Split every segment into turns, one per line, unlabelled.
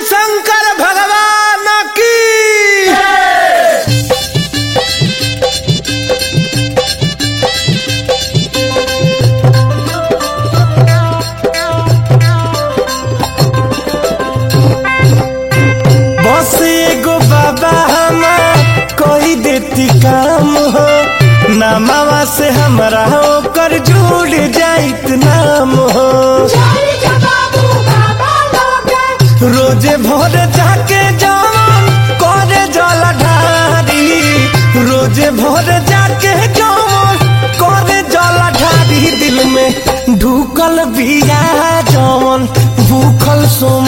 शंकर भगवान की बस एगो बाबा हमार कोई देती काम हो नामावा से हमरा ओकर जुड़ जाइत नाम हो रोजे भोर जाके जवन करे जल ढारी रोजे भोर जाके जवन करे जल ढारी दिल में ढुकल बिया जवन भूखल सोम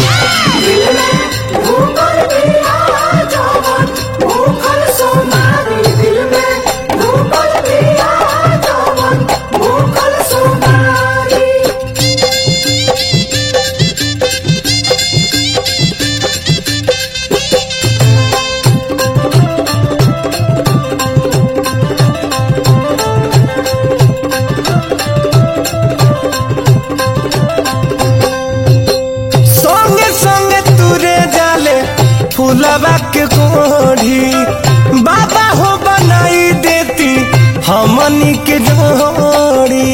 संगे संगे तुरे जाले फूलबा के कोढ़ी बाबा हो बनाई देती हमनी के जोड़ी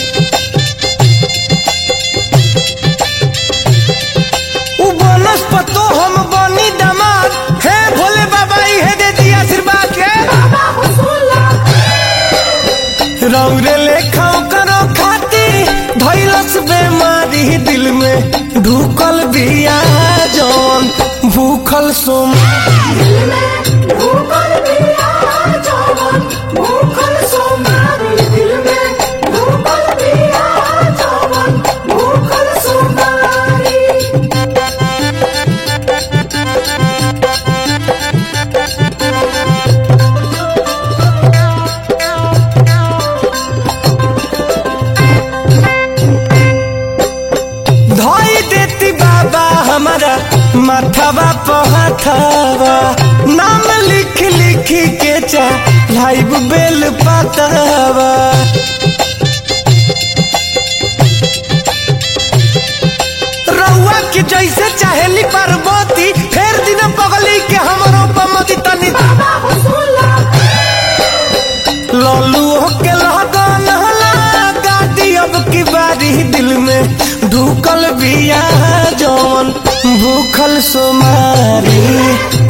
उ बनस पतो हम बनी दमाद हे भोले बाबा इहे दे दी आशीर्वाद के रौरे लेखा करो खाती धैलस बेमारी दिल में ढुकल बिया जौन भूखल सोम धोई देती बाबा हमारा माथावा पहाथावा नाम लिख लिख के चा लाइव बेल पातावा रउआ के जैसे चाहेली पार्वती फेर दिन पगली के हमरो पमदी तनी लल्लू के लगन लगा दी अब की बारी दिल में ढुकल बिया जवन भूखल सोमारी